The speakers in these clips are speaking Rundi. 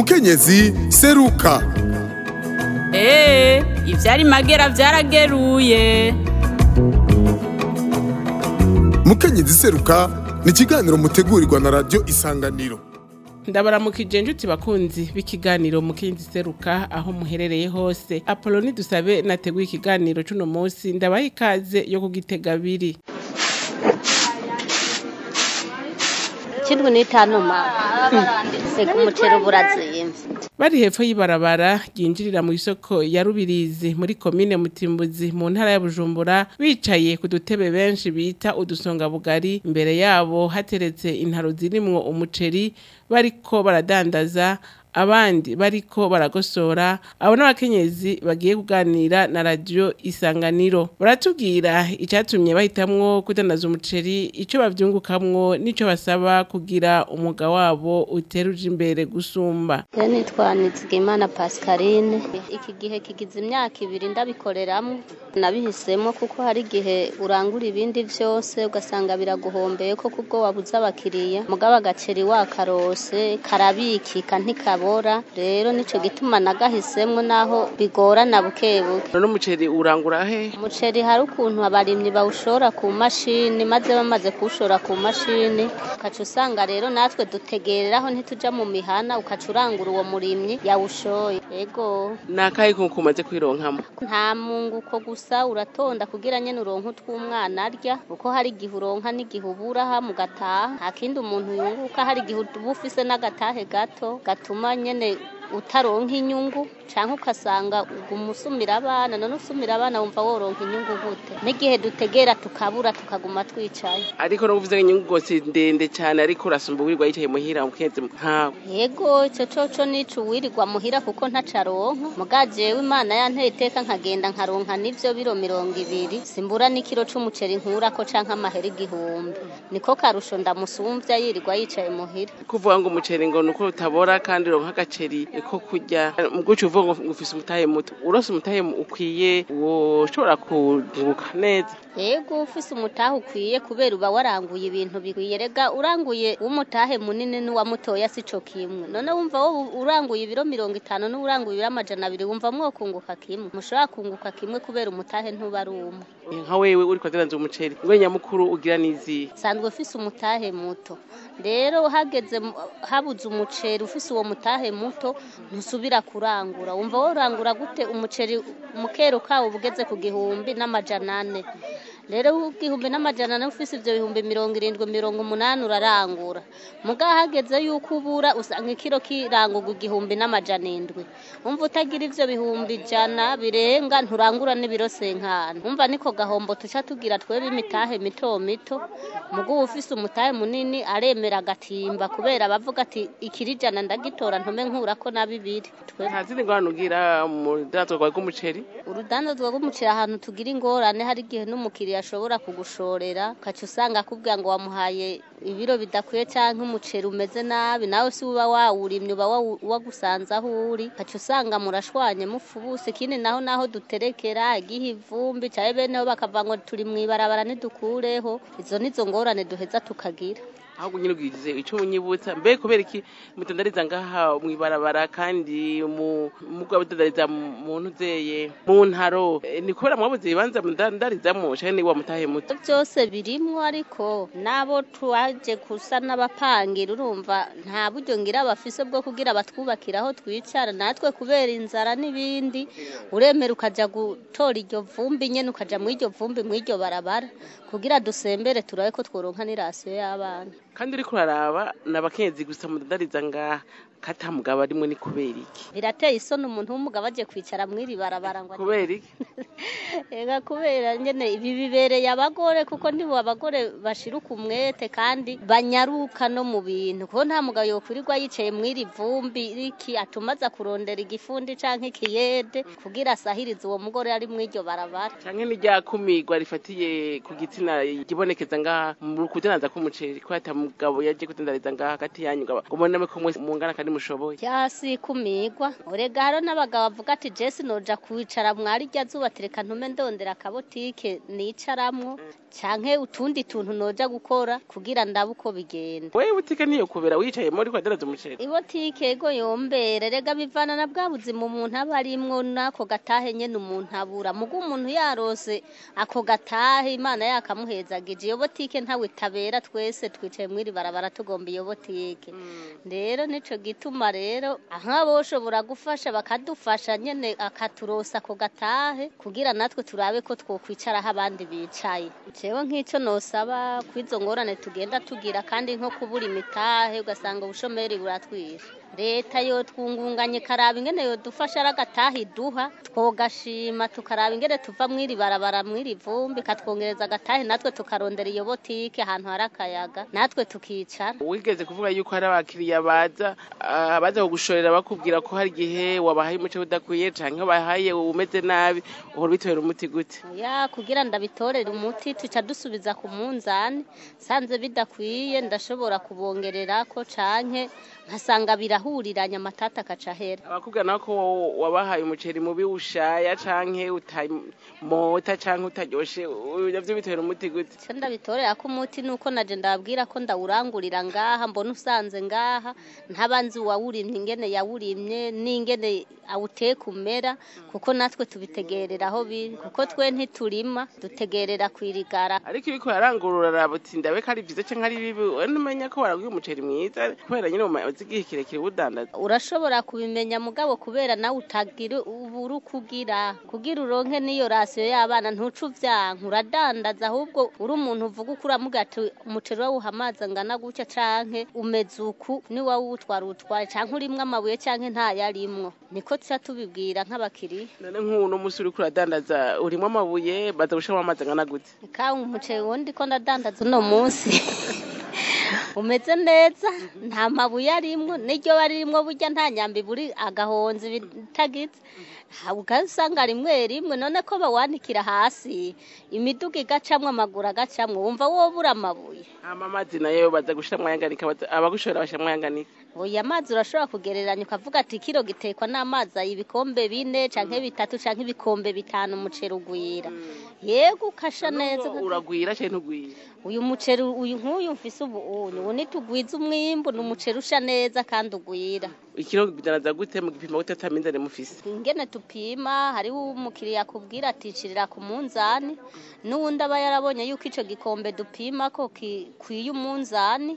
mukenyezi seruka eee ivyari magera vyarageruye mukenyezi seruka ni ikiganiro mutegurirwa na radiyo isanganiro ndabaramukije njuti bakunzi b'ikiganiro mukinzi seruka aho muherereye hose apoloni dusabe nateguye ikiganiro c'uno munsi ndabaha ikaze yo kugitega abiri kindwi n'itanu ma sega umuceri uba urazimvye bari hepfo y'ibarabara ryinjirira mu isoko ya rubirizi muri komine mutimbuzi mu ntara ya bujumbura bicaye ku dutebe benshi bita udusongabugari imbere yabo hateretse intaro zirimwo umuceri bariko baradandaza abandi bariko baragosora abo n'abakenyezi bagiye kuganira na radiyo isanganiro baratubwira icyatumye bahitamwo kudandaza umuceri ico bavyungukamwo n'ico basaba kugira umwuga wabo uteruje imbere gusumba rero nitwa nizigimana pascaline iki gihe kigize imyaka ibiri ndabikoreramwo nabihisemo kuko hari igihe urangura ibindi vyose ugasanga biraguhombeye ko kubwo wabuze abakiriya mugabo agaceri wakarose karabikika ntikabora rero nico gituma nagahisemwo naho bigorana bukebuke none umuceri urangura he umuceri hari ukuntu abarimyi bawushora ku mashini maze bamaze kuwushora ku mashini ukaca usanga rero natwe dutegereraho ntituja mu mihana ukaca urangura uwo murimyi yawushoye ego nakahe kunku umaze kwironkamo nta munguko gusa uratonda kugira nyene uronke utw'umwana arya kuko hari igihe uronka n'igihe ubura ha mugataha nta kindi umuntu yunguka hari igihe uba ufise n'agatahe gato gatuma nyene utaronka inyungu canke ukasanga uguma usumira abana none usumira abana wumva woronka inyungu gute n'igihe dutegera tukabura tukaguma twicaye ariko no uvuze inyungu gose ndende cyane ariko urasumba wirirwa yicaye muhira mukenzi nkawe yego ico coco nico uwirirwa muhira kuko ntaco aronka muga jewe imana yanteye iteka nkagenda nkaronka n'ivyo biro mirongo ibiri simbura n'ikiro c'umuceri nkurako canke amahera igihumbi niko karusho ndamusumvya yirirwa yicaye muhira kuvuga ngo umuceri ngo nuko utabora kandi uronka agaceri ko kurya muguca uvuga ngo ufise umutahe muto urose umutahe ukwiye woshobora kunguka neza yego ufise umutahe ukwiye kubera uba waranguye ibintu bikwiye rega uranguye w'umutahe munini n'uwamutoya sico kimwe none wumva wowe uranguye ibiro mirongo itanu n'uranguye ibiro amajana abiri wumva mwokunguka kimwe mushobora kunguka kimwe kubera umutahe ntuba ari umwe nka wewe uri kwadanza umuceri ngo nyamukuru ugira nizi sanzwe ufise umutahe muto rero hageze mu- habuze umuceri ufise uwo mutahe muto ntusubira kurangura wumva worangura gute umuceri umukero kawo bugeze ku gihumbi n'amajana ane rero igihumbi n'amajana ane ufise ivyo bihumbi mirongo irindwi mirongo umunani urarangura muga hageze yuko ubura usanga ikiro kirangurwa igihumbi n'amajana indwi umva utagira ivyo bihumbi ijana birenga nturangura n'ibiro senkana umva niko gahombo tuca tugira twebe imitahe mito mito muga uba ufise umutahe munini aremera agatimba kubera bavuga ati ikiri ijana ndagitora ntume nkurako na bibiri Twe- nta zindi ngorane ugira mu danzwa rwawe rw'umuceri urudandazwa rw'umuceri ahantu tugira ingorane hari igihe n'umukiriya ashobora kugushorera ukaca usanga akubwira ngo wamuhaye ibiro bidakwiye cyangwa umuceri umeze nabi nawe si uba wawurimye uba wawu- wagusanze aho uri ukaca usanga murashwanye mufubuse ikindi naho naho duterekera igihe ivumbi cyane beneho bakavuga ngo turi mu ibarabara ntidukureho izo nizo ngorane duheza tukagira ahubwo nyine ubwirize icyo unyibutsa mbe kubera iki mutandariza ngaha mwibarabara kandi mu mugwa mutandariza mu ntuzeye mu ntaro Eh, ni kubera mwabuze ibibanza mudandarizamwo canke ni wa mutahe muto byose birimwo ariko nabo twaje gusa n'abapangira urumva nta buryo ngira bafise bwo kugira batwubakira aho twicara natwe kubera inzara n'ibindi uremera ukaja gutora iryo vumbi nyene ukaja mu iryo vumbi mu iryo barabara kugira dusembere turabe ko tworonka n'irasiyo y'abana kandi uriko uraraba ni abakenyezi gusa mudandariza ngaha kata mugabo arimwe ni kubera iki birateye isoni umuntu w'umugabo aje kwicara mw'iri barabara ngo kubera iki ega kubera nyene ibi bibereye abagore kuko nibo abagore bashiruka umwete kandi banyaruka no mu bintu kuko nta mugabo yokwirirwa yicaye mw'iri vumbi riki atuma aza kurondera igifundi canke ikiyede kugira asahirize uwo mugore ari mw'iryo barabara canke ni rya kumirwa rifatiye ku gitsina igibonekeza ngaha mu kudandaza k'umuceri ko ata mugabo yaje kudandariza ngaha hagati yanyu ngo ngo mubone ko mwese mungana kandi mushoboye cyasi kumigwa urega haro n'abagabo bavuga ati jesi noja kwicara mwari rya zuba tereka ntume ndondera akabotike nicaramwo canke utundi tuntu noja gukora kugira ndabe uko bigenda wewe butike niyo kubera wicayemo uriko uradandaza umuceri ibotike ego yombere rega bivana na bwa buzima umuntu aba arimwo n'ako gatahe nyene umuntu abura mugo umuntu yarose ako gatahe imana yakamuhezagije iyo botike ntawe tabera twese twicaye mwiri barabara tugomba iyo botike rero nico gituma rero nk'abo boshobora gufasha bakadufasha nyene akaturosa ako gatahe kugira natwe turabe ko twokwicaraho abandi bicaye jewe nk'ico nosaba kw'izo ngorane tugenda tugira kandi nko kubura imitahe ugasanga ubushomeri buratwishe leta yo twungunganye karaba ingene yodufasha ari agataha iduha twogashima tukaraba ingene tuva mwiri barabara mwiri vumbi katwongereza agatahe natwe tukarondera iyo botike ahantu hari akayaga natwe tukicara wigeze kuvuga yuko hari abakiriya baza ah, baza kugushorera bakubwira ko hari igihe wabahaye umuceri udakwiye canke wabahaye umeze nabi uhora ubitera umuti gute ya kugira ndabitorere umuti tuca dusubiza ku munzani sanze bidakwiye ndashobora kubongererako canke nkasanga birahuriranye amatata akaca ahera abakubwira nako wabahaye umuceri mubi ushaya canke utamota canke utaryoshe navyo bitera umuti gute icyo ndabitorera ko umuti ni uko naje ndababwira ko ndawurangurira ngaha mbona usanze ngaha ntabanzi uwawurimye ingene yawurimye n'ingene awuteka umera kuko natwe tubitegerera aho biri kuko twe ntiturima dutegerera kwirigara ariko ibiko yarangurura araba uti ndabe ko ari vyiza canke ari bibi we numenya ko waraguye umuceri mwiza kubera nyine umaze igihe kirekire uwudandaza urashobora kubimenya mugabo kubera nawe utagira ubura uko ugira kugira uronke n'iyo rasiyo y'abana ntuce uvyanka uradandaza ahubwo uri umuntu uvuga uko uramuga ati umuceri wawuha amazi angana gutya canke umeze uku niwawutwara utware canke urimwo amabuye canke ntayarimwo niko tuca tubibwira nk'abakiriya none nk'uno musi uriko uradandaza urimwo amabuye baza gushiramwo amazi angana gute kawe umuceri wundi ko ndadandaza uno munsi umeze neza nta mabuye arimwo n'iryo barimwo burya nta nyambi buri agahonzi bitagize ugasanga rimwe rimwe none ko bawanikira hasi imiduga igacamwo amaguru agacamwo wumva wobura amabuye hama amazi nayo baza gushiramwo ayanganika baza- abagushorera bashiramwo ayanganika oya amazi urashobora kugereranya ukavuga ati kiro gitekwa n'amazi ayi ibikombe bine canke bitatu canke ibikombe bitanu umuceri ugwira yego ukasha neza uragwira canke ntugwira uyu muceri uyu nk'uyu mfise ubu unyu ubu nitugwiza umwimbu ni umuceri usha neza kandi ugwira ikiro bidanaza gute mu gipimo gute atamizane mufise ingene tupima hariho umukiriya akubwira aticirira ku munzani n'uwundi aba yarabonye yuko ico gikombe dupima ko kikwiye umunzani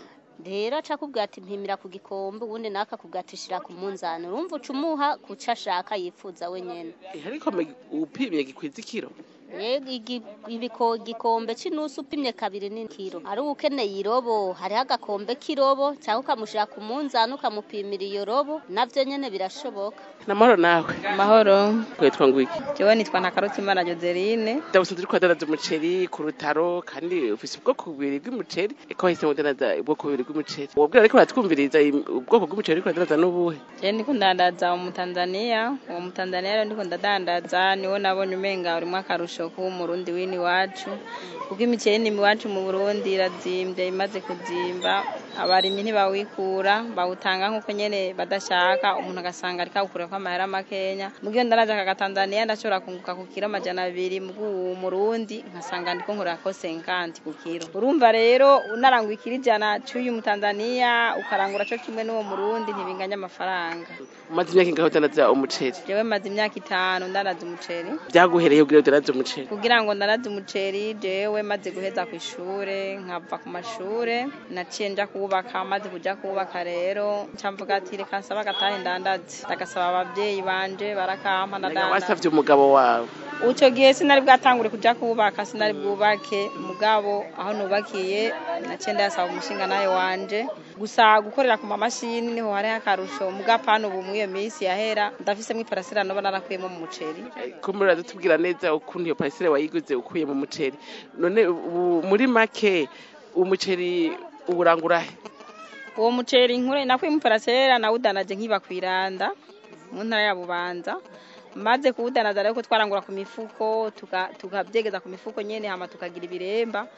rero aca akubwira ati mpimira ku gikombe ubundi nawe akakubwira ati shira ku munzani urumva uca umuha kuco ashaka yifuza wenyene Eh, ariko me- upimye gikwiza ikiro Yego igi- ibiko- igikombe c'inusu upimye kabiri ni kiro ari ukeneye irobo hariho agakombe k'irobo cyangwa ukamushira ku munzani ukamupimira iyo robo navyo nyene birashoboka namahoro nawe Mahoro, kwitwa ngwiki jewe nitwa Ntakarutimana Joseline. ndabusanzwe uriko uradandaza umuceri ku rutaro kandi ufise ubwoko bubiri bw'umuceri eko wahisemo kudandaza ubwoko bubiri bw'umuceri wobwira ariko baratwumviriza im- ubwoko bw'umuceri uriko uradandaza n'ubuhe Je ndiko ndandaza umutanzania, uwo mutanzania rero ndiko ndadandaza niwo nabonye umenga urimwo akarusho kuba umurundi wini wacu. Kuko imiceri ni iwacu mu Burundi irazimvye imaze kuzimba, abarimyi ntibawikura, bawutanga nkuko nyene badashaka, umuntu agasanga ariko awukurako amahera makenya. Mugihe ndaraja aka Tanzania ndashobora kunguka ku kiro amajana abiri, mugu uwo Murundi nkasanga ndiko nkorako 50 ku kiro. Urumva rero unarangwa ikiro ijana c'uyu mutanzania ukarangura co kimwe n'uwo Murundi ntibinganya amafaranga. umaze imyaka ingahe udandaza umuceri Jewe maze imyaka itanu ndaraza umuceri byaguhereye kugira udandaze umuceri kugira ngo ndaraze umuceri jewe maze guheza ku ishure nkava ku mashure naciye nja kubaka maze kuja kubaka rero nca mvuga ati reka nsaba agatahe ndandaze ndagasaba abavyeyi banje barakampa ndadandaza wasavye umugabo wawe Uco gihe sinari bwatangure kuja kubaka sinari bwubake mugabo aho nubakiye naciye ndasaba umushinga nawe wanje gusa gukorera ku mamashini niho hari akarusho mugapana ubu mw'iyo minsi yahera ndafisemwo iparasera noba narakuyemo mu muceri ko muri uratubwira neza ukuntu iyo parisire wayiguze ukuye mu muceri none ubu muri make umuceri uburangurahe uwo muceri nkure nakuye mu parasera nawudanaje nkiba kwiranda mu ntara ya Bubanza maze kuwudanaza rero ko twarangura ku mifuko tuka- tukabyegeza ku mifuko nyene hama tukagira ibiremba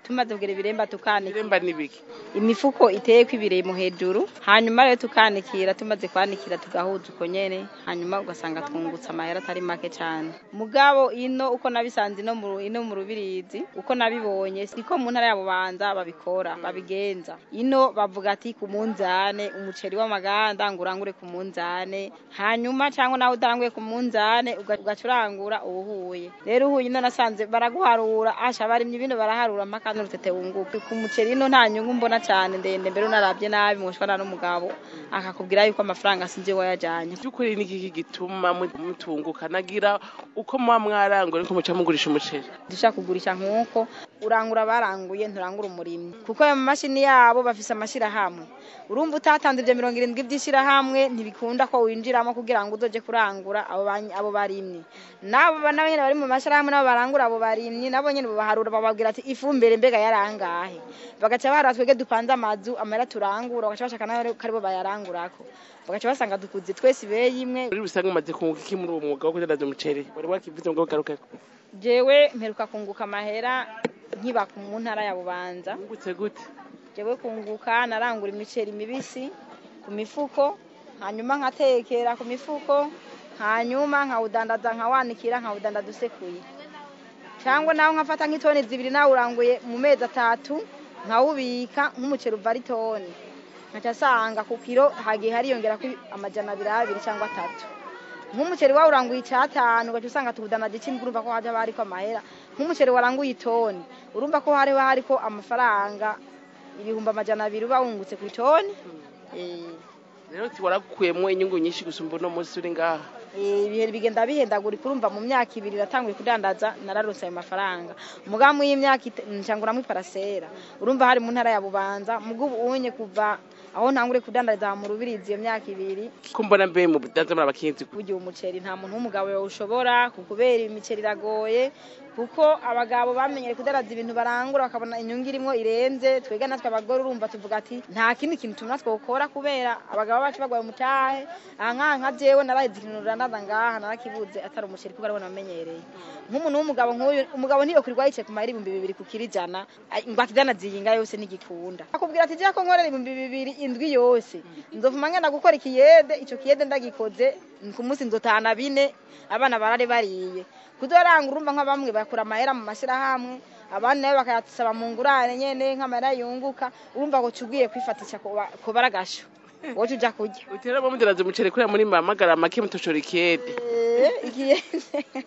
tumaze kugera ibiremba tukanikira iremba n'ibiki imifuko iteyeko ibiremo hejuru hanyuma rero tukanikira tumaze kwanikira tugahuza uko nyene hanyuma ugasanga twungutse amahera atari make cyane mugabo ino uko nabisanze ino mu ino mu rubirizi uko nabibonye siko mu ntara ya bubanza babikora babigenza ino bavuga ati ku munzane umuceri w'amaganda ngurangure ku munzane hanyuma cyangwa nawe udanguye ku munzane uga- ugacurangura uwuhuye rero uhuye ino nasanze baraguharura asha barimye bino baraharura mpaka n'urutete wunguka ku muceri ino nta nyungu mbona cyane ndende mbere unarabye nabi mushwana n'umugabo akakubwira yuko amafaranga sinzi wayajanye by'ukuri ni iki gituma mu- mutunguka nagira uko muba mwarangura ariko muca mugurisha umuceri dushaka kugurisha nk'uko urangura baranguye nturangura umurimyi kuko ayo mamashini yabo bafise amashyirahamwe urumva utatanze ibyo mirongo irindwi by'ishyirahamwe ntibikunda ko winjiramo kugira ngo uzoje kurangura abo ba- abo barimyi nabo ba- nabo nyene bari mu mashyirahamwe nabo barangura abo barimyi nabo nyene babaharura bababwira ati ifumbire mbega yarangahe bagaca bahara twege dupanze amazu amahera turangura bagaca bashaka nayo ko aribo bayarangurako bagaca basanga dukuze twese ibeyi imwe muri rusange umaze kunguka iki muri uwo mwuga wo kudandaza umuceri wari wakivuze ngo ugarukeko jewe mperuka kunguka amahera nkiba ku- mu ntara ya bubanza wungutse gute jewe kunguka narangura imiceri mibisi ku mifuko hanyuma nkatekera ku mifuko hanyuma nkawudandaza nkawanikira nkawudandaza usekuye cyangwa nawe nkafata nk'itoni zibiri nawe uranguye mu mezi atatu nkawubika nk'umuceri uva ari toni nkaca asanga ku kiro hagiye hariyongera kuri amajana abiri abiri cyangwa atatu nk'umuceri wawe uranguye icyatanu ugaca usanga tuwudanaje ikindi urumva ko hajya hariko amahera nk'umuceri waranguye itoni urumva ko hariho hariko amafaranga ibihumbi amajana abiri uba wungutse ku itoni Eh, rero ti warakuyemo inyungu nyinshi gusumba uno munsi uri ngaha eh, ibihe bigenda bihendagurika urumva mu myaka ibiri iratanguye kudandaza nararose ayo mafaranga umugamu y'imyaka ite- ncanguramo iparasera urumva hari mu ntara ya bubanza mugo ubu unye kuva aho ntangure kudandariza mu rubirizi iyo myaka ibiri ko mbona mbe mu budanza muri abakinzi burya umuceri nta muntu w'umugabo yawushobora kubera imiceri iragoye kuko abagabo bamenyere kudaraza ibintu barangura bakabona inyungu irimo irenze twega natwe abagore urumva tuvuga ati nta kindi kintu tuma twokora kubera abagabo bacu bagwaye umutahe aha nkaha nka jewe naraheze ikintu ruranaza ngaha narakibuze atari umuceri kuko ariwo namenyereye nk'umuntu w'umugabo nk'uyu umugabo ntiyokwirwa yicaye ku mahera ibihumbi bibiri ku kiro ijana ay- ngo akidanaza iyinga yose ntigikunda akubwira ati jya ko nkorera ibihumbi bibiri indwi yose nzovuma ngenda gukora ikiyede ico kiyede ndagikoze ku munsi nzotahana bine abana barare bariye kudoranga urumva nka bamwe bakura amahera mu mashyirahamwe abandi nabo bakayasaba mu ngurane nyene nk'amahera yunguka urumva ngo cugiye kwifatisha ko baragasho wowe uja kurya utera bo mudandaza umuceri kuriya muri mamagara make mutoshora ikiyede Eh, ikiyede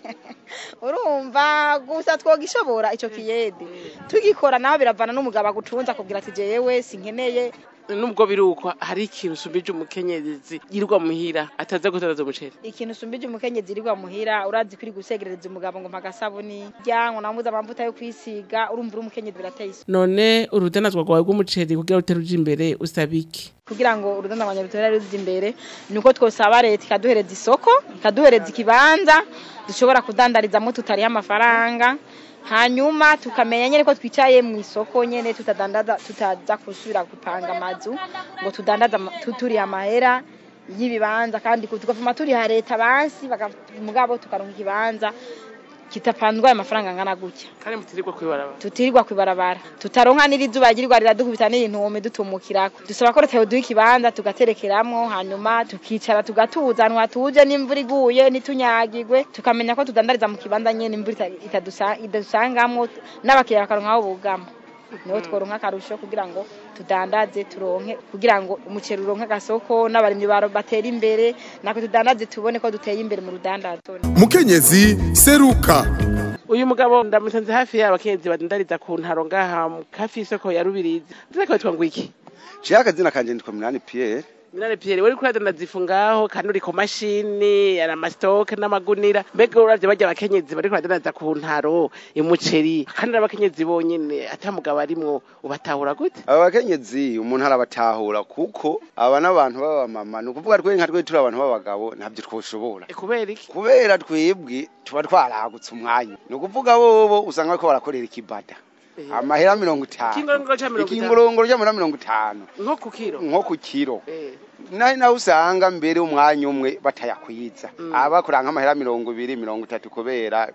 urumva gusa twogishobora ico kiyede tugikora naho biravana n'umugabo agucunza akubwira ati jewe sinkeneye nubwo birukwa hari ikintu usumbije umukenyezi yirirwa muhira ataza gudandaza umuceri ikintu usumbije umukenyezi irirwa muhira urazi kuri gusegereza umugabo ngo mpagasabuni ryango namuze amavuta yo kwisiga urumva uri umukenyezi birateye isuku none urudanazwa rwawe rw'umuceri kugira rutere uje imbere usaba iki kugira ngo urudanda rwa nyabitora ruzi imbere ni uko twosaba leta ikaduhereza isoko ikaduhereza ikibanza dushobora kudandarizamo tutariho amafaranga hanyuma tukamenya nyine ko twicaye mu isoko nyine tutadandaza tutaza gusubira gupanga amazu ngo tudandaza ama- tu- turiha amahera y'ibibanza kandi ku- tugavuma turiha leta bansi baka- mugabo tukaronka ikibanza kitapanzwe amafaranga angana gutya kandi mutirirwa kwibaraba tutirirwa kwibarabara tutaronka n'irizuba ryirirwa riradukubita n'intume dutumukirako dusaba ko leta yoduha ikibanza tugaterekeramwo hanyuma tukicara tugatuza ahantu hatuje n'imvura iguye ntitunyagirwe tukamenya ko tudandariza mu kibanza nyene imvura ita- itadusa- idadusangamwo n'abakiriya bakaronka aho bugama niho tworonka akarusho kugira ngo tudandaze turonke kugira ngo umuceri uronke agasoko n'abarimyi baro- batere imbere natwe tudandaze tubone ko duteye imbere mu rudandazo mukenyezi seruka uyu mugabo ndamusanze hafi y'abakenyezi badandariza ku ntaro ngaha mu- hafi y'isoko ya rubirizi ndetse witwa ngo iki ciye akazina kanje nditwa minani pierre minane pierre wari kuradandaza ifu ngaho kandi uri ku mashini ari amasitoke n'amagunira mbega uravye barya abakenyezi bari kuradandaza ku ntaro umuceri kandi n'abakenyezi bonyene ata mugabo arimwo ubatahura gute aba bakenyezi umuntu arabatahura kuko aba n'abantu b'abamama ni ukuvuga twe nka twe turi abantu b'abagabo ntabyo twoshobora E, kubera iki kubera twebwe tuba twaragutse umwanya ni ukuvuga bobo usanga bariko barakorera ikibada amahera mirongo itanu ikingorongoro ca mirongo itanu ikingorongoro ry'amahera mirongo itanu nko ku kiro nko ku kiro Eh, naho naho usanga mbere umwanya umwe batayakwiza Mm. aba bakora nk'amahera mirongo ibiri mirongo itatu kubera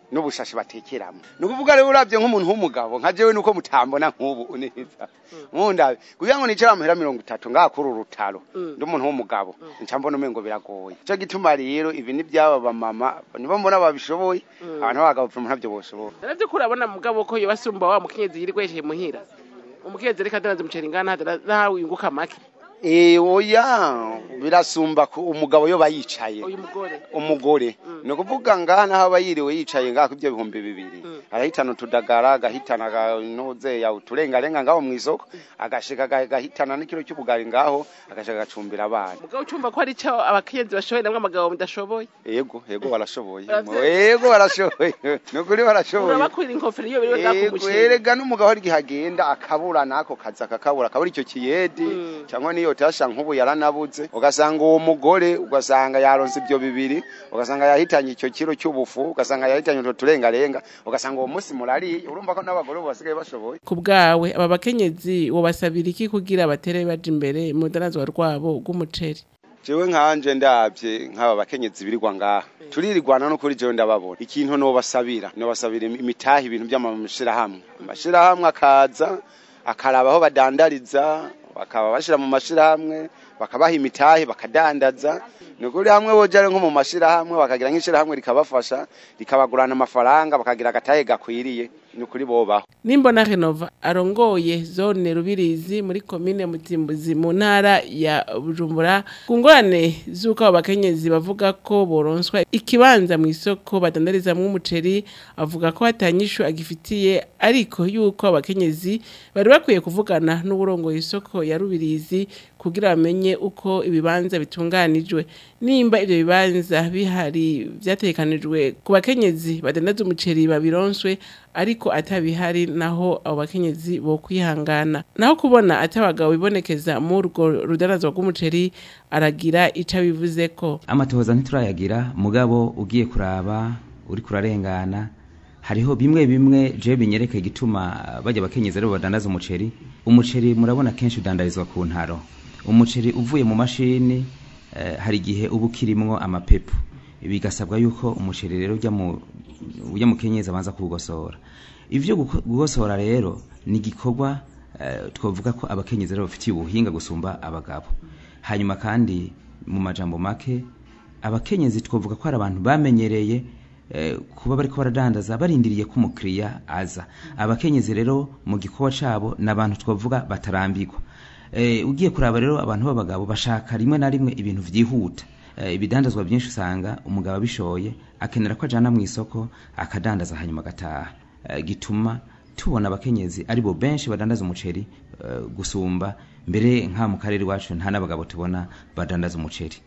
n'ubushashi batekeramo ni ukuvuga rero urabye nk'umuntu w'umugabo nka jewe nuko mutambona nk'ubu neza nkundabe kugira ngo nicara amahera mirongo itatu ngaha kuri uru rutaro ndi umuntu w'umugabo nca mbona umengo biragoye ico gituma rero ibi ni byaba bamama nibo mbona babishoboye abantu b'abagabo pfuma ntabyo boshoboye navyo kurabona mugabo ko yobasumba wa mukenyezi yirirwa yeshe muhira umukenyezi reka adandaza umuceri ngana nawe yunguka make Eh oya birasumba ku umugabo yo bayicaye uyu mugore umugore ni ukuvuga ngaha naho aba yiriwe yicaye ngaha ibyo bihumbi bibiri arahitana utudagara agahitana noze ya uturengarenga ngaho mu isoko agashika aga- agahitana n'ikiro cy'ubugari ngaho agashika agacumbira abana mugabo ucumva ko hari ico abakenyezi bashoboye namwe abagabo mudashoboye yego yego barashoboye Baravye- yego barashoboye ni ukuri barashoboye urabakurira inkofero iyo biriwe ngaku Yego, muceri erega n'umugabo hari igihe agenda akabura n'ako kazi akakabura akabura icyo kiyedi Mm. cyangwa niyo tasha nk'ubu yaranabuze ugasanga uwo mugore ugasanga yaronse ibyo bibiri ugasanga yahitanye icyo kiro cy'ubufu ugasanga yahitanye utwo turengarenga ugasanga uwo munsi murariye urumva ko n'abagore ubu basigaye bashoboye ku bwawe aba bakenyezi wobasabira iki kugira batere baja imbere mu rudanazwa rwabo rw'umuceri jewe nkanje ndabye nk'aba bakenyezi birirwa ngaha turirigwana no kuri jewe ndababona ikintu nobasabira nobasabira imitaha ibintu by'amashirahamwe amashirahamwe akaza akaraba aho badandariza bakaba bashira mu mashirahamwe bakabaha imitahe bakadandaza ni ukuri hamwe boja nko mu mashirahamwe bakagira nk'ishirahamwe rikabafasha rikabagurana amafaranga bakagira agatahe gakwiriye ni ukuri bobaho nimbona renova arongoye zone rubirizi muri komine mutimbuzi mu ntara ya bujumbura ku ngorane z'uko abo bakenyezi bavuga ko boronswa ikibanza mu isoko badandarizamwo umuceri avuga ko hatanyishu agifitiye ariko yuko abakenyezi bari bakwiye kuvugana n'uburongoye isoko ya rubirizi kugira bamenye uko ibibanza bitunganijwe nimba ivyo bibanza bihari vyategekanijwe ku bakenyezi badandaza umuceri babironswe ariko atabihari naho abo bakenyezi bo kwihangana naho kubona ati abagabo bibonekeza muri urwo rudanazwa rw'umuceri aragira ico abivuzeko amatohoza ntiturayagira mugabo ugiye kuraba uri kurarengana hariho bimwe bimwe je binyereka igituma bajya bakenyezi aribo badandaza umuceri umuceri murabona kenshi udandarizwa ku ntaro umuceri uvuye mu mashini eh, hari igihe uba ukirimwo amapepu bigasabwa yuko umuceri rero ujya mu ujya mu kenyezi abanza kuwugosora ivyo guko- gugosora rero ni igikorwa eh, twavuga ko abakenyezi rero bafitiye ubuhinga gusumba abagabo hanyuma kandi mu majambo make abakenyezi twavuga ko ari abantu bamenyereye eh, kuba bariko baradandaza barindiriye ko umukiriya aza abakenyezi rero mu gikorwa cabo ni abantu twavuga batarambirwa eh, ugiye kuraba rero abantu b'abagabo bashaka rimwe na rimwe ibintu vyihuta eh, ibidandazwa byinshi usanga umugabo abishoye akenera ko ajana mu isoko akadandaza hanyuma agataha eh, gituma tubona abakenyezi aribo benshi badandaza umuceri eh, gusumba mbere nka mu karere iwacu nta n'abagabo tubona badandaza umuceri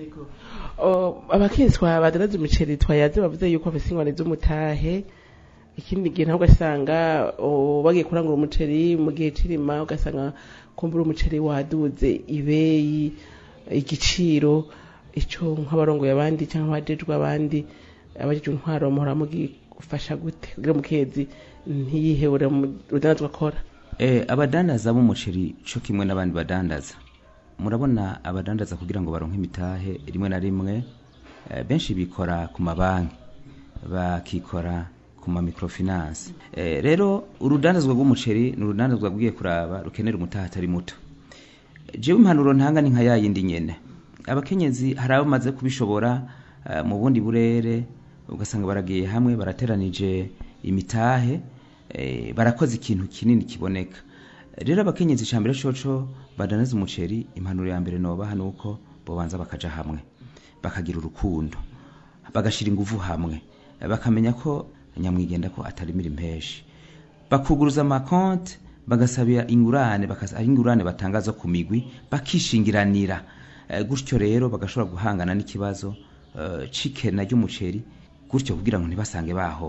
abakenyezi badandaza umuceri twayaze bavuze yuko bafise ingorane z'umutahe ikindi gihe naho ugasanga oh, bagiye kurangura umuceri mu gihe c'irima ugasanga kumbura umuceri waduze ibeyi igiciro ico nk'abarongoye abandi cyangwa abajejwe abandi abajejwe intwaro muhora mugifasha gute kugira umukenyezi ntiyihebure mu rudanazwa akora Eh, abadandaza b'umuceri co kimwe n'abandi badandaza murabona abadandaza kugira ngo baronke imitahe rimwe na rimwe eh, benshi bikora ku mabanki bakikora ku ma microfinance eh, rero urudandazwa rw'umuceri ni urudandazwa rwiye kuraba rukenera umutahe atari muto jewe impanuro ntanga ni nka yayindi nyene abakenyezi hari abo bamaze kubishobora eh, mu bundi burere ugasanga baragiye hamwe barateranije imitahe eh, barakoze ikintu kinini kiboneka rero abakenyezi icambere coco badanaza umuceri impanuro ya mbere nobaha nuko bobanza bakaja hamwe bakagira urukundo bagashira inguvu hamwe bakamenya ko nyamwigenda ko atarimira impeshi bakuguruza amakonte bagasabira ingurane bakas- ari ingurane batanga zo ku migwi bakishingiranira Eh, gutyo rero bagashobora guhangana n'ikibazo eh, c'ikena ry'umuceri gutyo kugira ngo ntibasange bahomvye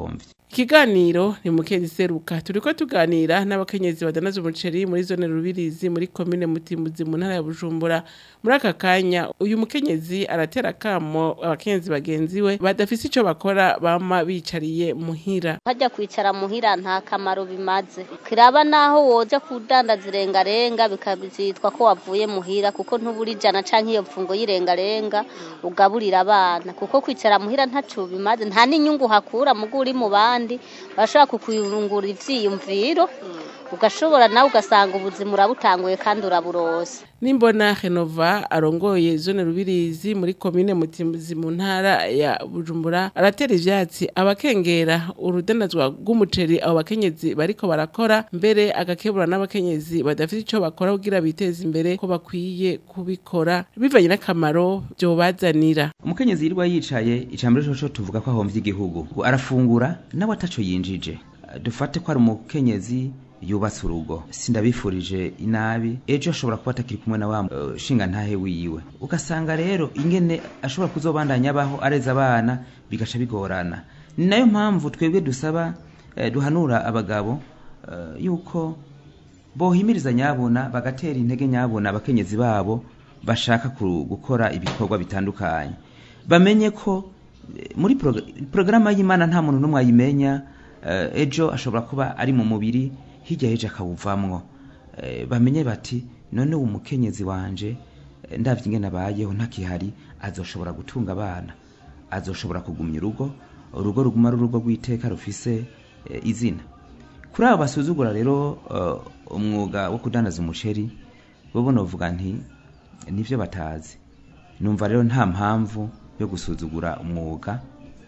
ikiganiro ni mukezi seruka turiko tuganira n'abakenyezi badanaza umuceri muri zone rubirizi muri komine mutimbuzi mu ntara ya bujumbura muri aka kanya uyu mukenyezi aratera kamo abakenyezi bagenzi we badafise ico bakora bama bicariye muhira hajya kwicara muhira nta kamaro bimaze kiraba naho woja kudandaza irengarenga bikazitwa ko wavuye muhira kuko ntubura ijana canke iyo mfungo y'irengarenga ugaburira abana kuko kwicara muhira ntaco bimaze nta n'inyungu hakura mugo uri mu bandi bashobora kukuyungura ivyiyumviro ugashobora nawe ugasanga ubuzima urabutanguye kandi uraburose nimbona renova arongoye zone rubirizi muri komine mutimbuzi mu ntara ya bujumbura aratera ivyatsi abakengera urudanazwa rw'umuceri abo bakenyezi bariko barakora mbere agakebura n'abakenyezi badafite ico bakora kugira biteze imbere ko bakwiye kubikora bivanye n'akamaro vyobazanira umukenyezi yirwa yicaye icambere coco tuvuga ko ahomvye igihugu arafungura nawe ataco yinjije dufate ko ari umukenyezi yubatse urugo sindabifurije inabi ejo ashobora kuba atakiri kumwe na wa uh, shinga ntahe wiwe ugasanga rero ingene ashobora kuzobandanya abaho areza abana bigaca bigorana ni nayo mpamvu twebwe dusaba uh, duhanura abagabo uh, yuko bohimiriza nyabona bagatera intege nyabona abakenyezi babo bashaka gukora ibikorwa bitandukanye bamenye ko muri porogaramu y'imana nta muntu n'umwe ayimenya ejo ashobora kuba ari mu mubiri hirya y'ejo akawuvamwo bamenye bati none uwo mukenyezi wanje ndabyo ingene abayeho ntakihari azoshobora gutunga abana azoshobora kugumya urugo urugo ruguma ari urugo rw'iteka rufise izina kuri abo basuzugura rero umwuga wo kudandaza umuceri bo novuga nti nibyo batazi numva rero nta mpamvu yo gusuzugura umwuga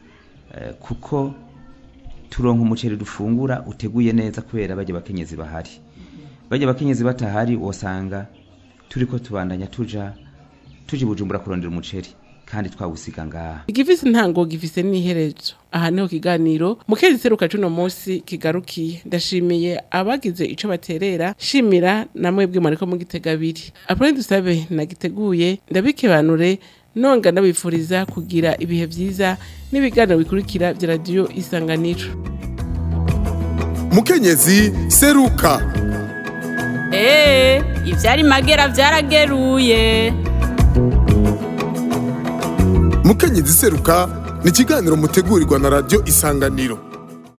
kuko turonka umuceri dufungura uteguye neza kubera bajya bakenyezi bahari bajya bakenyezi batahari wosanga turiko tubandanya tuja tuje bujumbura kurondera umuceri kandi twawusiga ngaha igifise intango gifise n'iherezo aha niho kiganiro mukezi seruka cuno munsi kigarukiye ndashimiye abagize ico baterera shimira namwebwe mwariko mugitega abiri apone dusabe nagiteguye ndabikebanure nonga ndabifuriza kugira ibihe vyiza n'ibiganiro bikurikira vya radiyo isanganiro mukenyezi seruka Ee, ivyari magera vyarageruye. mukenyezi seruka ni ikiganiro mutegurirwa na radiyo isanganiro